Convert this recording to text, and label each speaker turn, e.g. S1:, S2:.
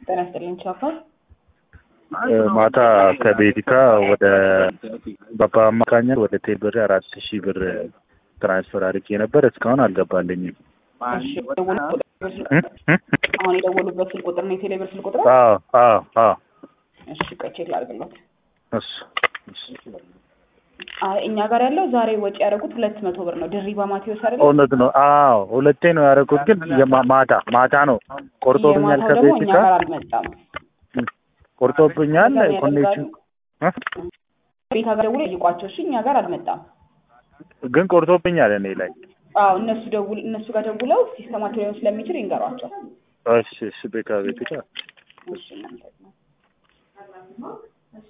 S1: ጤና ይስጥልኝ ቻፓ።
S2: ማታ ከቤቲካ ወደ ባባ አማካኘት ወደ ቴብር አራት ሺህ ብር ትራንስፈር አድርጌ ነበር። እስካሁን አልገባልኝም።
S1: እሺ፣ የደወሉበት አሁን የደወሉበት ስልክ ቁጥር ነው የቴሌብር ስልክ ቁጥር?
S2: አዎ አዎ አዎ።
S1: እሺ፣ ቆይ ቼክ ላድርግለት።
S2: እሱ እሱ
S1: አይ እኛ ጋር ያለው ዛሬ ወጪ ያደረጉት ሁለት መቶ ብር ነው። ድሪባ ማቴዎስ አይደለ?
S2: እውነት ነው። አዎ ሁለቴ ነው ያደረኩት፣ ግን የማ- ማታ ማታ ነው ቆርጦብኛል።
S1: የማታው ደግሞ እኛ
S2: ከቤቲካ
S1: ጋር አልመጣም።
S2: ቆርጦብኛል።
S1: እዛ ነው
S2: ኮኔክሽን
S1: ያደርጋሉ። ቤት ሀገር ደውሎ ጠይቋቸው። እሺ፣ እኛ ጋር አልመጣም።
S2: ግን ቆርጦብኛል እኔ ላይ።
S1: አዎ እነሱ ደውል እነሱ ጋር ደውለው ሲስተማቸው ሊሆን ስለሚችል ይንገሯቸው።
S2: እሺ እሺ ቤካ ቤቲካ
S1: እሺ እናንተ